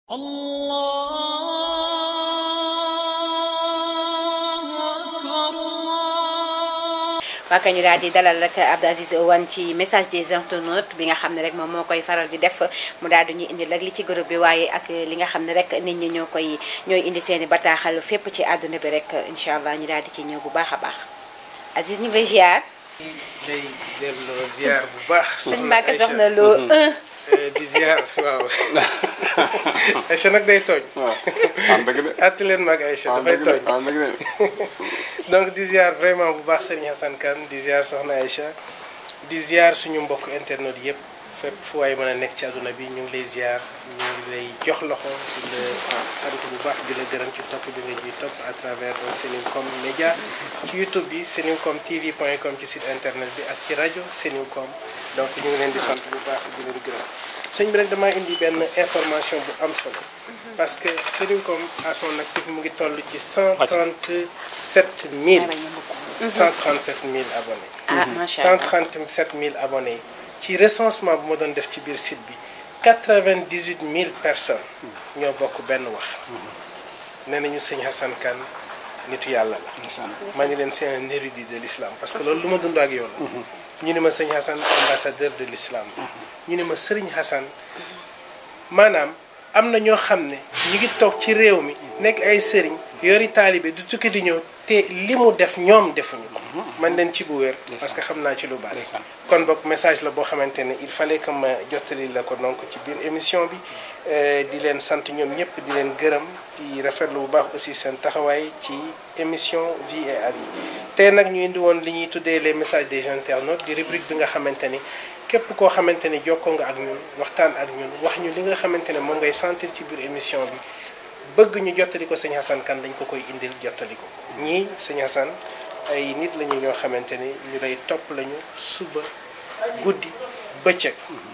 waa kay ñu daal di dalal rek Abdou Aziz Wane ci message des internautes bi nga xam ne rek moom moo koy faral di def mu daal di ñuy indi rek li ci groupe bi waaye ak li nga xam ne rek nit ñi ñoo koy ñooy indi seen i bataaxal fépp ci àdduna bi rek incha allah ñu daal di ci ñëw bu baax a baax Aziz ñu ngi lay ziar. day delloo ziar bu baax. sëñ Mbacke soxna loo un. di ziar waaw. Aïcha nag day tooñ. waaw am dëgg de. àtt leen mag Aïcha dafay tooñ. am dëgg de. donc di ziar vraiment bu baax Serigne Hassane Kane di ziar soxna Aïcha di ziar suñu mbokk internet yëpp fépp fu waay mën a nekk ci àdduna bi ñu ngi lay ziar ñu ngi lay jox loxo di la sant bu baax di la gërëm ci topp bi nga ñuy topp à travers donc Senewcom média ci YouTube bi senewcom tv point com ci site internet bi ak ci rajo Senewcom donc ñu ngi leen di sant bu baax di leen gërëm sëñ bi rek damaa indi benn information bu am solo parce que Senewcom à son actif mu ngi toll ci 137 000 137 000 abonnés. ah macha allah 137 000 abonnés yi ci recensement bu ma doon def ci biir site bi 98 000 personnes ñoo bokk benn wax nee nañu sëñ Hassane Kane nitu yàlla la. ma ni leen c'est un érudit de l'islam parce que loolu lu ma dund ak yow la. ñu ne ma sëñ Hassane ambassadeur de l'islam ñu ne ma sëriñ Hassane maanaam am na ñoo xam ne ñu ngi toog ci réew mi nekk ay sëriñ yori taalibe du tukki di ñëw te li mu def ñoom defuñu ko man leen ci bu wér parce que xam naa ci lu bari kon boog message la boo xamante ne il fallait que ma jottali la ko donc ci biir émission bi di leen sant ñoom ñëpp di leen gërëm di rafetlu bu baax aussi seen taxawaay ci émission vie et avis tey nag ñu indi woon li ñuy tuddee les messages des internautes di rubrique bi nga xamante ni képp koo xamante ni jokkoo nga ak ñun waxtaan ak ñun wax ñu li nga xamante ne moom ngay sentir ci biir émission bi bëgg ñu jottali ko sëñ Hassane Kane dañ ko koy indil jottali ko ñii sëñ Hassane ay nit lañu ñoo xamante ni ñu lay topp lañu suba guddi bëccëg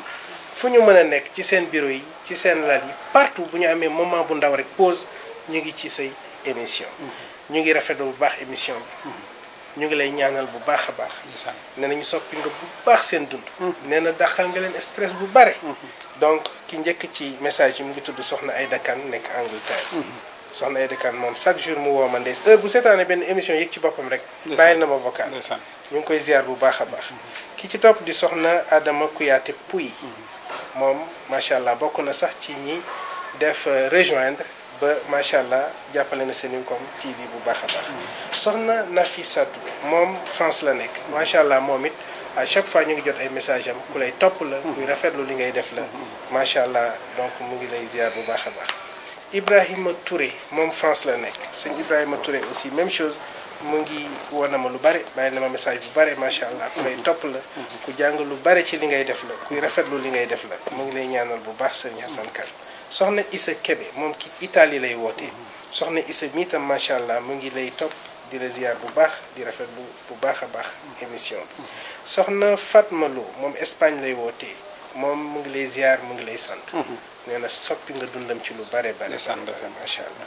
fu ñu mën a nekk ci seen bureau yi ci seen lal yi partout bu ñu amee moment bu ndaw rek pause ñu ngi ci say émission ñu ngi rafetlu bu baax émission bi ñu ngi lay ñaanal bu baax a baax nee nañu soppi nga bu baax seen dund nee na daxal nga leen stress bu bare donc ki njëkk ci message yi mu ngi tudd soxna Aïda Kane nekk Angleterre soxna Aïda Kane moom chaque jour mu woo ma ndeys heure bu seetaane benn émission yëg ci boppam rek bàyyil na ma vocal ñu ngi koy ziar bu baax a baax ki ci topp di soxna Adama Kouyaté Pouy moom macha allah bokk na sax ci ñi def rejoindre ba macha allah jàppale na Senewcom TV bu baax a baax soxna Nafisatu moom France la nekk macha allah moom it à chaque fois ñu ngi jot ay message am ku lay topp la kuy rafetlu li ngay def la macha allah donc mu ngi lay ziar bu baax a baax Ibrahima Touré moom France la nekk sëñ Ibrahima Touré aussi même chose mu ngi woon na ma lu bare bàyyi na ma message bu bare macha allah ku lay topp la ku jàng lu bare ci li ngay def la kuy rafetlu li ngay def la mu ngi lay ñaanal bu baax sëñ Hassane Kane soxna Issa Kébé moom ki Italie lay wootee soxna Issa mi tam macha allah mu ngi lay topp di la ziar bu baax di rafetlu bu baax a baax émission bi soxna Fatma Lo moom Espagne lay wootee moom mu ngi lay ziar mu ngi lay sant. nee na soppi nga dundam ci lu bare bare. sant macha allah.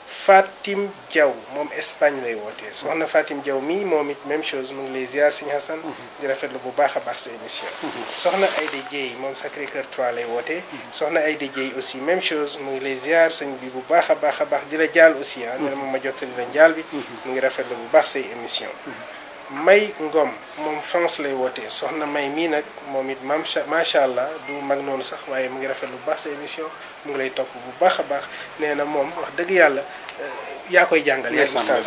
Fatim Diaw moom Espagne lay wootee soxna Fatim Diaw mii moom it même chose mu ngi lay ziar sëñ Hassane di rafetlu bu baax a baax sa émission. soxna Aïda Dieye moom Sacré Cœur 3 lay wootee. soxna Aïda Dieye aussi même chose mu ngi lay ziar sëñ bi bu baax a baax a baax di la jaal aussi ah. nee na moom ma jottali la jaal bi. mu ngi rafetlu bu baax say émission May Ngom moom France lay wootee soxna May mii nag moom it macha macha allah du mag noonu sax waaye mu ngi rafetlu bu baax sa émission mu ngi lay topp bu baax a baax nee na moom wax dëgg yàlla yaa koy jàngal. yaay ustaas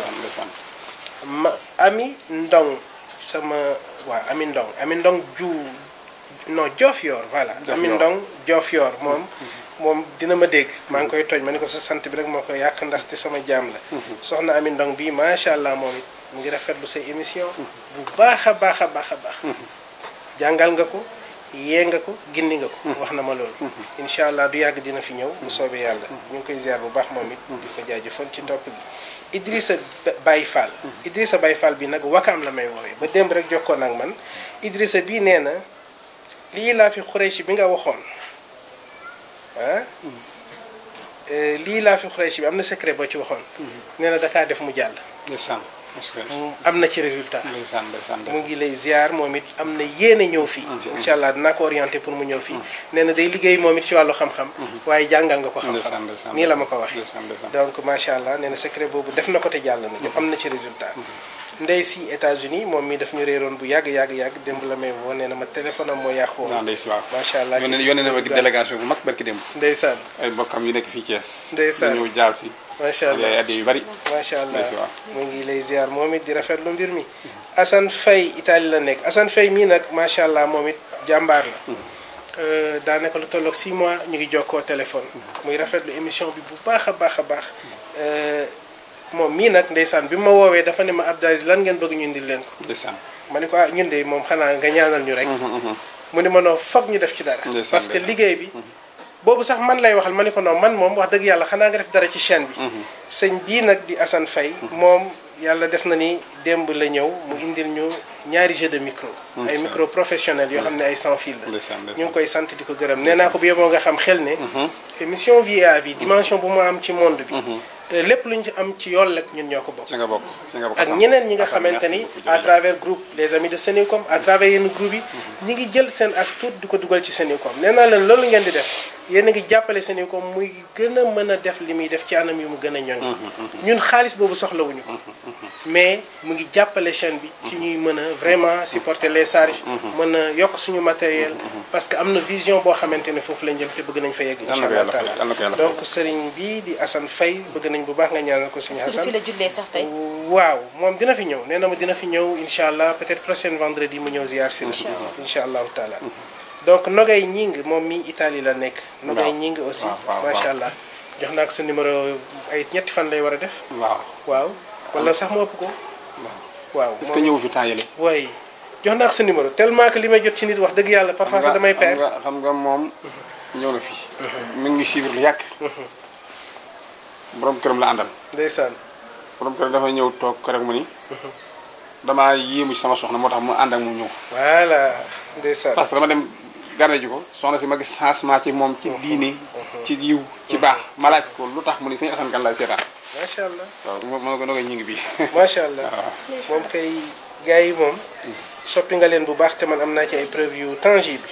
ma Ami Ndong sama waaw Ami Ndong Ami Ndong ju non Diofior voilà. Ami Ndong Diofior moom. moom dina ma dégg maa ngi koy tooñ ma ni ko sa sant bi rek moo ko yàq ndaxte sama jaam la. soxna Ami Ndong bii macha allah moom it. mu ngi rafetlu say émission bu baax a baax a baax a baax jàngal nga ko yee nga ko gindi nga ko wax na ma loolu incha allah du yàgg dina fi ñëw bu soobee yàlla ñu ngi koy ziar bu baax moom it di ko jaajëfal ci topp gi Idrissa Baye Fall Idrissa Baye Fall bi nag wakaam la may woowee ba démb rek jokkoon ak man Idrissa bii nee na lii laa fi xureeshi bi nga waxoon ah lii laa fi xureeshi bi am na secret boo ci waxoon nee na dakaa def mu jàll mu am na ci résultat ndeysaan ndeysaan mu ngi lay ziar moom it am na yéene ñëw fii incha allah dinaa ko orienté pour mu ñëw fii nee na day liggéey moom it ci wàllu xam-xam waaye jàngal nga ko ndeysaan xam-xam ndeysaan nii la ma ko waxee ndeysaan ndeysaan donc macha allah nee na secret boobu def na ko te jàll na am na ci résultat ndey si États-Unis moom mi daf ñu réeroon bu yàgg yàgg yàgg démb la may woo nee na ma téléphone am moo yàqu woon waaw ndey si waaw macha allah yónnee gis yónnee na ma nga délégation bu mag barki démb ndeysaan ay mbokkam yu nekk fii Thiès Ndeysaan. ñu ñëw jaal si macha allah ay addi yu bari macha allah Merci waaw. mu ngi lay ziar moom it di rafetlu mbir mi Assane Faye Italie la nekk Assane Faye mii nag macha allah moom it jàmbaar la Euh, daanaka lu tolloog 6 mois ñu ngi jokkoo téléphone muy rafetlu émission bi bu baax a baax a baax Euh, moom mii nag ndeysaan bi ma woowee dafa ne ma Abdou Aziz lan ngeen bëgg ñu indil leen ko ndeysaan ma ne ko ah ñun de moom xanaa nga ñaanal ñu rek mu ne ma noo foog ñu def ci dara Ndeysaan, parce que ndeysaan. liggéey bi boobu sax man lay waxal ma ne ko non man moom wax dëgg yàlla xanaa nga def dara ci chaîne bi sëñ bii nag di Assane Faye moom yàlla def na ni démb la ñëw mu indil ñu ñaari jeu de micro ay Ndeysaan. micro professionnel yoo xam ne ay sans fil la ndeysaan ñu ndeysaan ngi koy sant di ko gërëm nee naa ko bu yeboo nga xam xel ne émission vie à vie dimension bu mu am ci monde bi euh, lépp lu ñu ci am ci yool rek ñun ñoo ko bokk ci nga bokk ci nga bokk ak Assane. ñeneen ñi nga Assane, xamante ni merci beaucoup, à jërëjëf. travers groupe les amis de Sénécom à travers yenn groupe yi ñi ngi jël seen as tuut di ko dugal ci Sénécom nee naa leen loolu ngeen di def yéen a ngi jàppale Sénécom muy gën a mën a def li muy def ci anam yu mu gën a ñoŋ ñun xaalis boobu soxlawuñu ko mais mu ngi jàppale chaîne bi ci ñuy mën a vraiment supporter les charges mën a yokk suñu matériel parce que am na vision boo xamante ne foofu lañ jëm te bëgg nañ fa yegg Yal na incha ko allah yàlla fay, taala yal na ko yàlla fay. donc sëriñ bi di Assane Faye bëgg nañ bu baax nga ñaanal ko suñu est-ce que du fi Assane la jullee sax tey waaw moom dina fi ñëw nee na ma dina fi ñëw incha allah peut-être prochaine vendredi mu ñëw ziar si la incha allahu taala donc Nogay Ñing moom mi Italie la nekk Nogay Waaw. Ñing aussi waaw, waaw, macha waaw. allah jox naa ko sa numéro ay ñetti fan lay war a def waaw waaw wala sax mu ëpp ko waaw est-ce que ñëw fi temps yële waaye jox naa ko sa numéro tellement que li may jot ci nit wax dëgg yàlla parfois sax damay xam perdre nga xam nga moom ñëw na fi mi ngi suivre lu yàgg borom këram la àndal ndeysaan borom këram dafa ñëw toog ko rek mu ni damaa yéemu ci sama soxna moo tax mu ànd ak mu ñëw voilà ndeysaan parce que dama dem garde ji ko soxna si ma gis changement ci moom ci diine ci yiw ci baax ma laaj ko lu tax mu ni sëñ Assane Kane laay seetaan macha allah waaw moo moo ko ngi ñi bi macha allah moom kay gars yi moom soppi nga leen bu baax te man am naa ci ay preuve yu tangible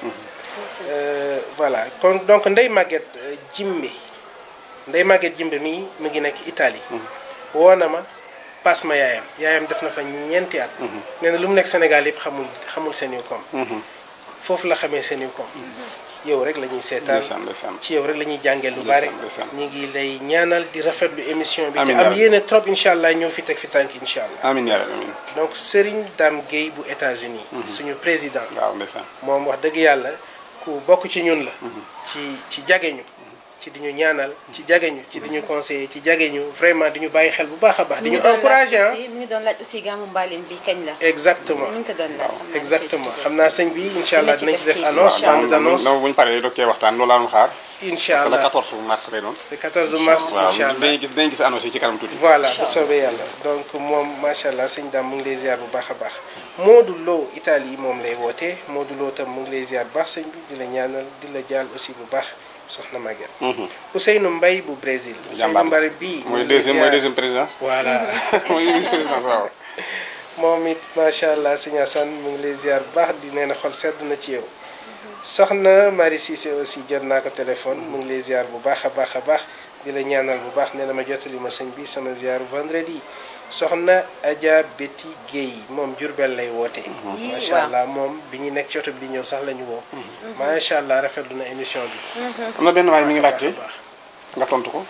Euh, voilà kon donc Ndeye Maguette euh, Jimbe Ndeye Maguette Jimbe mii mu ngi nekk Italie woo na ma paas ma yaayam yaayam def na fa ñeenti at nee na lu mu nekk Sénégal yëpp xamul xamul Sénécom foofu la xamee Sénécom yow rek la ñuy seetaan ndeysaan ndeysaan ci yow rek la ñuy jàngee lu bari ndeysaan. ñu ngi lay ñaanal di rafetlu émission bi te Amiin am yaa yéene trop incha allah ñëw fi teg fi tànk incha allah amin yaa rabbi amin donc Serigne Dame Gueye bu États-Unis suñu président waaw ndeysaan moom wax dëgg yàlla ku bokk ci ñun la ci ci jageñu ci di ñu ñaanal ci jageñu ci di ñu conseiller ci jageñu vraiment di ñu bàyyi xel bu baax a baax di ñu encouragé ah mi ngi doon laaj aussi gàmmu mbaaleen bi kañ la exactement mi ngi ko doon laaj xam naa exactement ci xam naa sëñ bi incha allah Dina dinañ ci ci def def annonce kii, bande d'annonce bu ñu paree doog cee waxtaan loolu laa doon xaar incha parce que le allah 14 mars lay doon le 14 mars waaw incha allah dañuy gis dañuy gis annonce yi ci kanam tuuti voilà bu soobee yàlla donc moom macha allah sëñ Dame mu ngi lay ziar bu baax a baax Modou Lo Italie moom lay wootee Modou Lo tam mu ngi lay ziar bu baax sëñ bi di la ñaanal di la jaal aussi bu baax soxna Maguette. Ousseynou Mbaye bu Brésil. jàmbaar Ousseynou Mbaye bii. mooy deuxième mooy deuxième président voilà mooy vice président waaw moom it macha allah sëñ Assane mu ngi lay ziar bu baax di nee na xol sedd na ci yow. soxna Marie Cissé aussi jot naa ko téléphone mu ngi lay ziar bu baax a baax a baax di la ñaanal bu baax nee na ma jottali ma sëñ bi sama ziar vendredi soxna Adja Betty Guèye moom Jurbel lay wootee. Yii, macha waaw. allah moom bi ñu nekk ci oto bi di ñëw sax la ñu woo. macha allah rafetlu na émission bi. am na benn waay mi ngi baax a laajte baax. nga tontu ko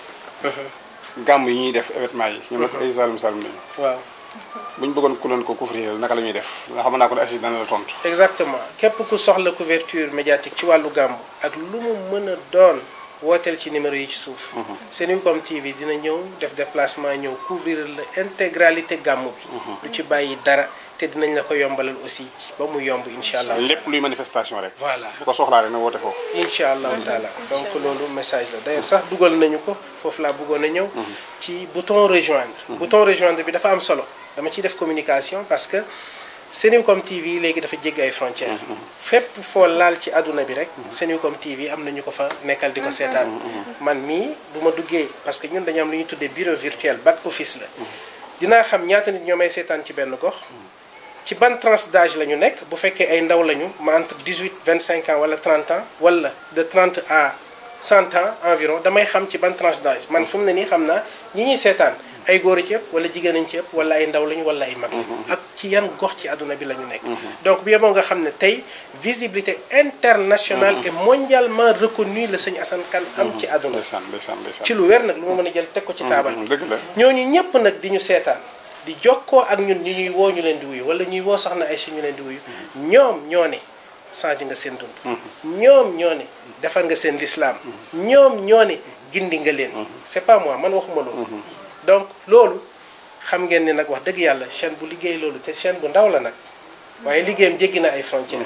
gàmm yi ñuy def événement yi ñu ne ko ay salum salum lañu waaw bu ñu bëggoon ku leen ko couvrir naka la ñuy def nga xam naa ko ne assise dana la tontu exactement képp ku soxla couverture médiatique ci wàllu gàmmu ak lu mu mën a doon wooteel ci numéro yi ci suuf. Senucom TV dina ñëw def déplacement ñëw couvrir la intégralité gàmmu bi. lu ci bàyyi dara te dinañ la ko yombalal aussi ci ba mu yomb incha allah. lépp luy manifestation rek voilà bu ko soxlaa rek na woote foofu incha allahu taala donc loolu message la d'ailleurs sax dugal nañu ko foofu laa bëggoon a ñëw. ci bouton rejoindre. bouton rejoindre bi dafa am solo dama ciy def communication parce que Senucom TV léegi dafa jéggi ay frontières. fépp foo laal ci àdduna bi rek. Senucom TV am na ñu ko fa nekkal di ko seetaan. man mii bu ma duggee parce que ñun dañu am lu ñuy tuddee bureau virtuel back office la. dinaa xam ñaata nit ñoo may seetaan ci benn gox ci ban tranche d'âge la ñu nekk bu fekkee ay ndaw lañu ma entre 18 25 ans wala 30 ans wala de 30 à 100 ans environ damay xam ci ban tranche d'âge man fu mu ne nii xam naa ñi ñuy seetaan ay góor ci ëpp wala jigéen nañ ci ëpp wala ay ndaw lañu wala ay mag ak ci yan gox ci àdduna bi la ñu nekk donc bu yeboo nga xam ne tey visibilité internationale et mondialement reconnue la sëñ Assane Kane am ci àdduna ndeysaan ndeysaan ndeysaan ci lu wér nag lu ma mën a jël teg ko ci taabal dëgg la ñooñu ñëpp nag di ñu seetaan di jokkoo ak ñun ñu ñuy woo ñu leen di wuyu wala ñuy woo soxna ay si ñu leen di wuyu ñoom ñoo ne changé nga seen dund ñoom ñoo ne defar nga seen lislaam ñoom ñoo ne gindi nga leen c'est pas moi man waxuma loolu donc loolu xam ngeen ni nag wax dëgg yàlla chaîne bu liggéey loolu te chaîne bu ndaw la nag waaye liggéeyam jéggi na ay frontières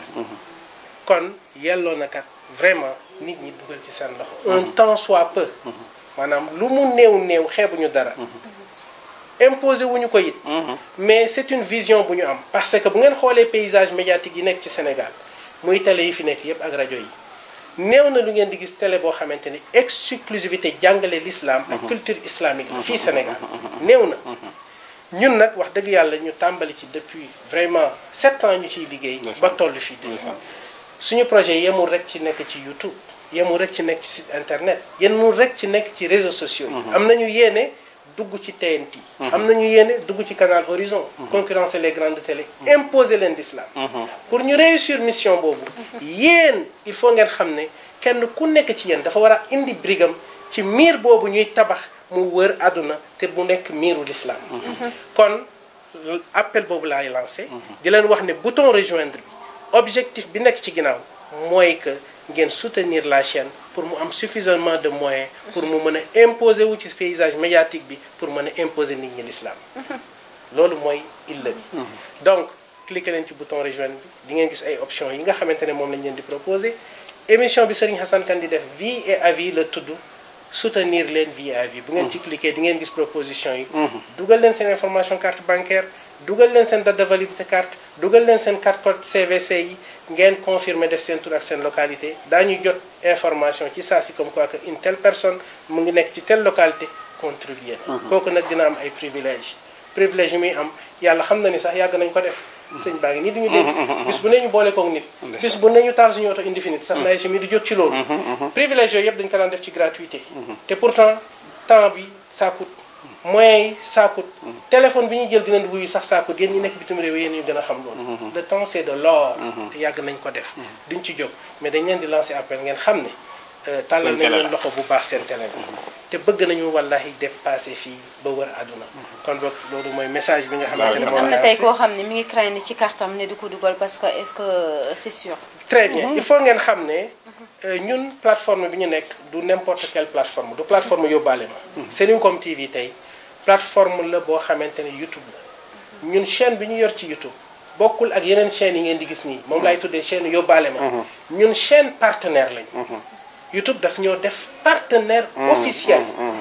kon yelloo na kat vraiment nit ñi dugal ci seen loxo un temps soit peu maanaam lu mu néew néew xeebuñu dara imposé wuñu ko it mais c'est une vision bu ñu am parce que bu ngeen xoolee paysage médiatique yi nekk ci Sénégal muy télé yi fi nekk yépp ak rajo yi néew na lu ngeen di gis télé boo xamante ni exclusivité jàngale l'islam ak culture islamique la fii Sénégal néew na ñun nag wax dëgg yàlla ñu tàmbali ci depuis vraiment sept ans ñu ciy liggéey ba toll fii tey suñu projet yemul rek ci nekk ci YouTube yemul rek ci nekk ci site internet yemul rek ci nekk ci réseaux sociaux yi am nañu yéene dugg ci TNT am nañu yéene dugg ci canal Horizon concurrencer les grandes télé imposer leen l'islam pour ñu réussir mission boobu yéen il faut ngeen xam ne kenn ku nekk ci yéen dafa war a indi brigam ci miir boobu ñuy tabax mu wër àdduna te mu nekk miiru l'islam kon appel boobu laay lancé di leen wax ne bouton rejoindre bi objectif bi nekk ci ginnaaw mooy que ngeen soutenir la chaîne pour mu am suffisamment de moyens pour mu mën a imposer wu ci paysage médiatique bi pour mën a imposer nit ñi l'islam loolu mooy illa bi donc cliquer leen ci bouton rejoindre bi di ngeen gis ay options yi nga xamante ne moom lañ leen di proposer émission bi Serigne Assane Kane di def vie et avis la tudd soutenir leen vie et avis bu ngeen ci cliquer di ngeen gis proposition yi dugal leen seen information carte bancaire dugal leen seen date de validité carte dugal leen seen carte code CVC yi ngeen confirmer def seen tur ak seen localité daañu jot information ci saa si comme quoi que une telle personne mu ngi nekk ci telle localité contribuer na kooku nag dina am ay privilèges privilèges yi muy am yàlla xam na ni sax yàgg nañ ko def sëñ baa ngi nii duñu dégg bis bu ne ñu boole koog nit bis bu ne ñu taal suñu oto indi fi nit sax na si mi di jot ci loolu privilèges yooyu yëpp dañu ko daan def ci gratuité te pourtant temps bi ça coûte moyens yi ça coûte téléphone bi ñuy jël dinañ wuyu sax ça coûte yéen ñi nekk bitim réew yéen ñu gën a xam loolu le temps c'est de l'or te yàgg nañ ko def duñ ci jóg mais dañ leen di lancer appel ngeen xam ne tàllal nañ leen loxo bu baax seen télé bi te bëgg nañu wallahi dépasser fii ba wër àdduna kon boog loolu mooy message bi nga xamante ne am na tey koo xam ne mi ngi craindre ci kartam ne du ko dugal parce que est-ce que c'est sûr très bien il faut ngeen xam ne ñun plateforme bi ñu nekk du n'importe quelle plateforme du plateforme yóbbaale ma Senucom TV tey plateforme la boo xamante ne YouTube la ñun chaîne bi ñu yor ci YouTube bokkul ak yeneen chaînes yi ngeen di gis nii moom laay tuddee chaîne yóbbaale ma ñun chaîne partenaire lañu YouTube daf ñoo def partenaire officiel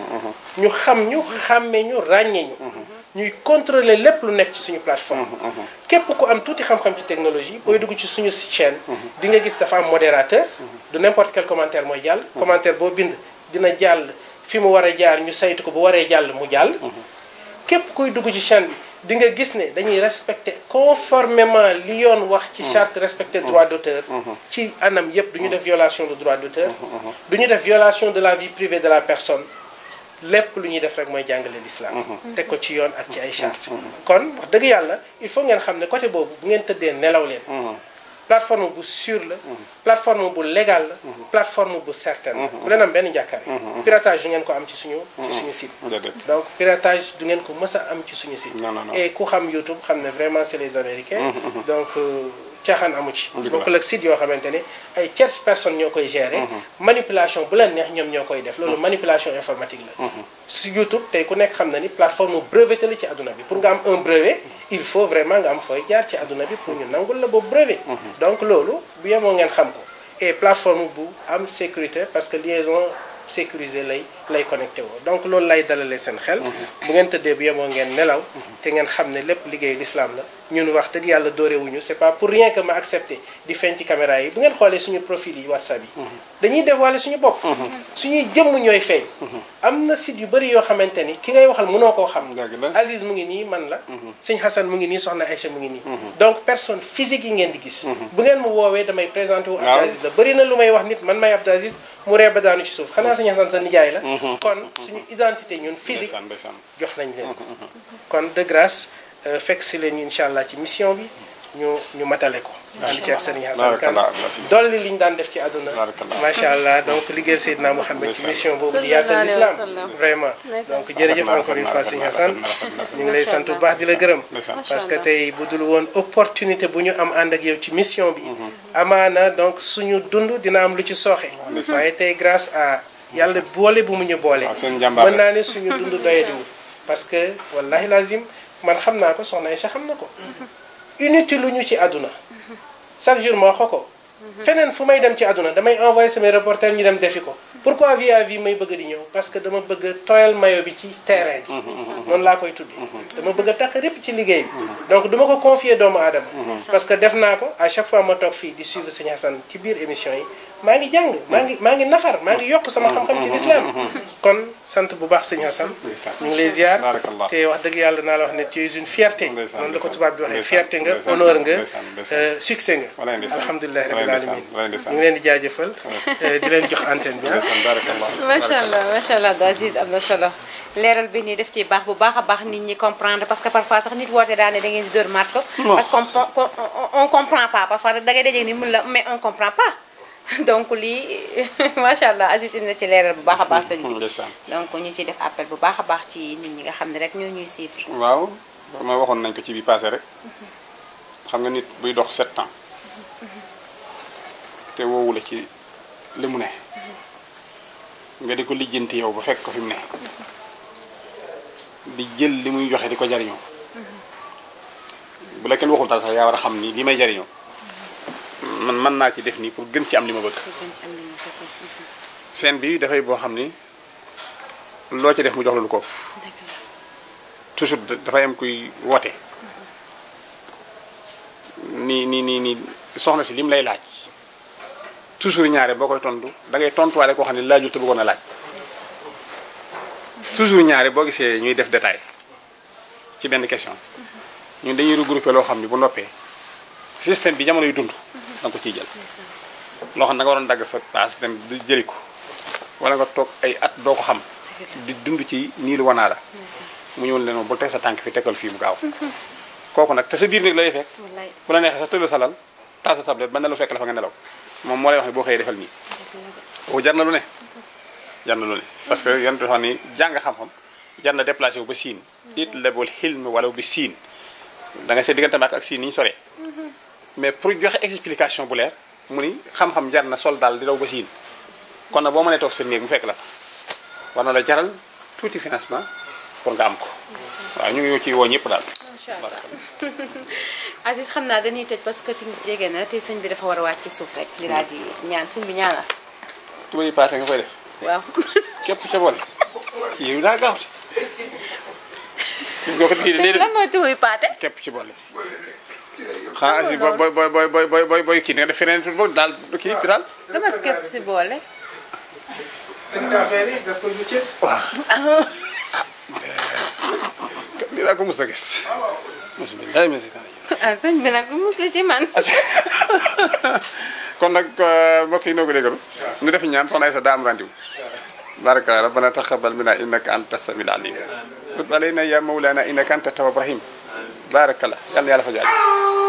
ñu xam ñu xàmme ñu ràññee ñu ñuy contrôler lépp lu nekk ci suñu plateforme képp ku am tuuti xam-xam ci technologie booy dugg ci suñu chaîne di nga gis dafa am modérateur du n'importe quel commentaire mooy jàll commentaire boo bind dina jàll fi mu war a jaar ñu saytu ko bu waree jàll mu jàll képp kuy dugg ci chaîne bi di nga gis ne dañuy respecter conformément li yoon wax ci charte respecter droit d'auteur ci anam yépp du ñu def violation de droit d'auteur du ñu def violation de la vie privée de la personne lépp lu ñuy def rek mooy jàngale l'islam teg ko ci yoon ak ci ay charte kon wax dëgg yàlla il faut ngeen xam ne côté boobu bu ngeen tëddee nelaw leen plateforme bu sûre la plateforme bu légal la plateforme bu certaine la bu leen am benn njàkkare piratage du ngeen ko am ci suñu ci suñu site donc piratage du ngeen ko mës a am ci suñu site et ku xam YouTube xam ne vraiment c'est les américains donc caaxaan amu ci bokkul ak site yoo xamante ne ay tierces personnes ñoo koy gérer manipulation bu leen neex ñoom ñoo koy def loolu manipulation informatique la su YouTube tey ku nekk xam na ni plateforme breveté la ci àdduna bi pour nga am un brevet il faut vraiment nga am fooy jaar ci àdduna bi pour ñu nangul la boobu brevet donc loolu bu yemoo ngeen xam ko et plateforme bu am sécurité parce que liaison sécurisée lay lay connecté woo donc loolu lay dalalee seen xel bu ngeen tëddee bu yemoo ngeen nelaw te ngeen xam ne lépp liggéeyu l'islam la ñun wax dëgg yàlla doorewuñu c'est pas pour rien que ma accepté di feeñ ci caméra yi bu ngeen xoolee suñu profil yi whatsapp yi dañuy dévoiler suñu bopp suñuy jëmm ñooy feeñ am na site yu bëri yoo xamante ni ki ngay waxal mënoo koo xam Dëgg la. Aziz mu ngi nii man la sëñ Hassan mu ngi nii soxna Aïcha mu ngi nii donc personne physique yi ngeen di gis bu ngeen ma woowee damay présenté wu Abdou Waaw. Aziz la bëri na lu may wax nit man may Abdou Aziz mu ree ba daanu ci suuf xanaa sëñ Hassan sa nijaay la kon suñu identité ñun physique ndeysaan ndeysaan jox nañ leen ko kon de grâce euh, fekk si leen incha allah ci mission bi ñu ñu matale ko ànd ci ak sëriñ Hassan Kane Barakallah, Abdou Aziz. dolli li ñu daan def ci àdduna Barakallah. macha allah donc liggéeyal Seydina Mouhamed ci Ndeysaan. mission boobu di yaatal Sallallahu l'islam alayhi wa sallam. vraiment Ndeysaan. donc jërëjëf Rafet na, encore une fois rafet sëñ na, Hassan rafet na, rafet na. ñu ngi lay Macha sant bu Allah. baax di la gërëm Ndeysaan. parce que Allah. tey bu dul woon opportunité bu ñu am ànd ak yow ci mission bi amaana donc suñu dund dina am lu ci sooxe waaye tey grâce à yàlla boole bu mu ñu boole waaw seen njàmbaar mën naa ne suñu dund doyadiwul parce que wallahi lazim man xam naa ko soxna Aïcha xam na ko inutile lu ñu ci àdduna chaque jour ma wax ko ko feneen fu may dem ci àdduna damay envoyé samay reporter ñu dem defi ko pourquoi vie à vie may bëgg di ñëw parce que dama bëgg a tooyal mayo bi ci terrain bi noonu laa koy tuddee dama bëgg a takk répp ci liggéey bi donc duma ko confier doomu aadama parce que def naa ko à chaque fois ma toog fii di suivre Sëñ Hassan ci biir émission yi maa ngi jàng maa ngi maa ngi nafar maa ngi yokk sama xam-xam ci l'islam kon sant bu baax Sëñ Hassan ñu ngi lay ziar Barakallah. te wax dëgg yàlla naa la wax ne tu es une fierté Ndeysaan, noonu la ko ndeysaan. tubaab bi waxee Ndeysaan, fierté nga ndeysaan, honneur nga ndeysaan, ndeysaan. euh, succès nga Walaay ndeysaan. alhamdulilahi Walaay rabbil ndeysaan, alamin walaay ñu ndeysaan. ngi leen di jaajëfal euh, di leen jox antenne bi ah. ndeysaan barakallah macha allah macha allah Abdou Aziz am na solo leeral bi nii def ci baax bu baax a baax nit ñi comprendre parce que parfois sax nit woote daane da ngeen di dóor marto parce qu'on on, on, on comprend pas parfois da ngay dajeeg ni mun la mais on comprend pas donc lii macha allah Aziz indi na ci leeral bu baax a baax sëñ bi ndeysaan donc ñu ci def appel bu baax a baax ci nit ñi nga xam ne rek ñoo ñuy suivre waaw ma waxoon nañ ko ci bi passé rek xam nga nit buy dox sept ans te woowu la ci li mu ne nga di ko lijjanti yow ba fekk ko fi mu ne di jël li muy joxe di ko jariñoo bu la kenn waxul dara sax yaa war a xam ni li may jariñoo man mën naa ci def nii pour gën ci am li ma bëgg seen bi dafay boo xam ni loo ci def mu jox la lu ko toujours da- dafay am kuy woote nii nii nii nii soxna si lim lay laaj toujours ñaare boo koy tontu da ngay tontuwaale koo xam ne laajul te bëggoon a laaj toujours ñaare boo gisee ñuy def détail ci benn question ñun dañuy regroupé loo xam ne bu noppee système bi jamono yu dund da nga ko ciy jël loo xam ne da nga waroon dagg sa paas dem di jëli ko wala nga toog ay at doo ko xam di dund ci nii lu wanaa la mu ñëwul leen moom bul teg sa tànk fi tegal fii mu gaaw kooku nag te sa biir néeg lay fekk wallaay bu la neexee sa tëdd sa lal taal sa tablette ba nelaw fekk la fa nga nelaw moom moo lay wax ne boo xëyee defal nii kooku jar na lu ne jar na lu ne parce que yan dafa ni jàng xam-xam jar na déplacé wu ba siin it lebul xilm wala bi siin da nga seet diggante Màkka ak siin ni ñu soree mais pour joxe explication bu leer mu ni xam-xam jar na sol daal di daw ba siin kon nag boo mënee toog sa néeg mu fekk la fa war na la jaral tuuti financement pour nga am ko waaw ñu ngi ci woo ñëpp daal macha allah Aziz xam naa dañuy tëj parce que timis jege na te sëñ bi dafa war a wàcc ci suuf rek di daal di ñaan sëñ bi ñaanal tubay paate nga koy def waaw képp ca boole yow daa gaaw gis nga ko kii sëñ bi lan mooy tuuy paate képp ci boole xanaa asi booy booy booy booy booy booy booy booy kii nga def feneen tuuti boobu daal kii bi daal dama képp si boole dañ ko affaire yi daf ko lu ci lii daa ko mos a gis mosu bi day mesi tan ah sëñ bi nag mus la ci man kon nag mbokk yi noo ko déggalu ñu def ñaan soxna Aïssa daa am rendez-vous baraka rabbana taqabbal minna innaka anta samiul alim tub alayna ya mawlana innaka anta tawwab rahim baraka la yàlla na yàlla fa jaaj